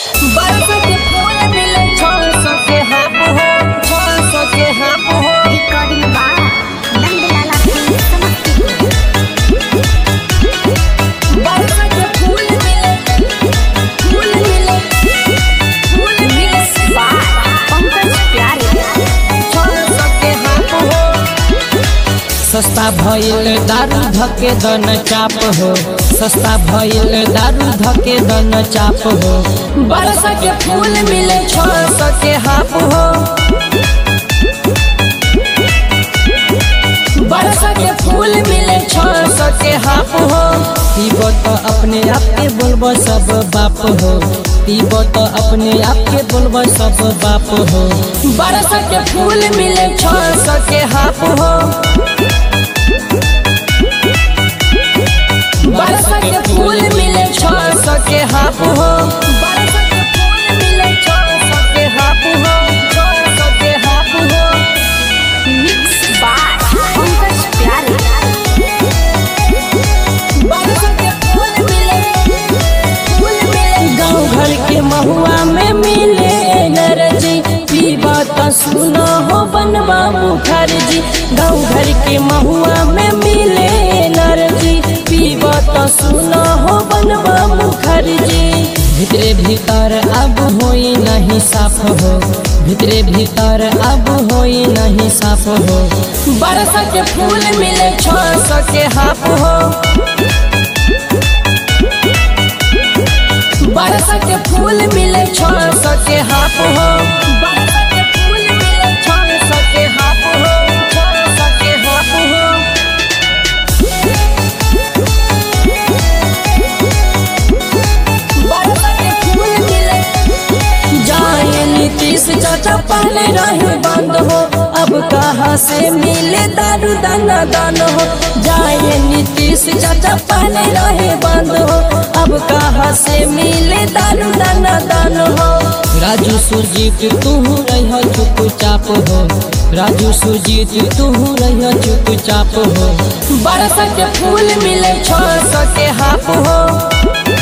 बरस के फूल मिले छल सके हाप हो छल सके हाप हो रिकॉर्डिंग बार नंदलाला फिल्म समस्तीपुर बरस के फूल मिले फूल मिले फूल मिले बार पंकज प्यारे छल सके हाप हो सस्ता भइल दारू धके दन चाप हो सस्ता भइल दारू धके दन चाप हो बरस के फूल मिले छल सके हाप हो बरस के फूल मिले छल सके हाप हो पीबो तो अपने आप के बोलबो सब बाप हो पीबो तो अपने आप के बोलबो सब बाप हो बरस के फूल मिले छल सके हाप हो बरस के फूल मिले छल सके हाप हो बरस के फूल मिले छल सके हाप हो छल सके हाप हो मिक्स बार पंकज प्यारे बरस के फूल मिले फूल मिले गाँव घर के महुआ में मिले एनर्जी पीबा तो सुनो हो बनवा मुखर्जी गाँव घर के महुआ में मिले एनर्जी पीबा तो सुनो हो बनवा मुखर्जी भितरे भीतर अब होई नहीं साफ हो भितरे भीतर अब होई नहीं साफ हो बरस के फूल मिले छल सके हाप हो बरस के फूल मिले छल सके हाप हो बरस के फूल मिले छल सके हाप हो छल सके हाप हो बरस के फूल मिले जाए नीतीश चाचा पहले रहे बंद हो अब कहाँ से मिले दारू दाना दान हो जाए नीतीश चाचा पहले रहे बंद हो अब कहाँ से मिले दारू दाना दान हो राजू सुरजीत तू रह चुपचाप हो राजू सुरजीत तू रह चुपचाप हो बरस के फूल मिले छल सके हाप हो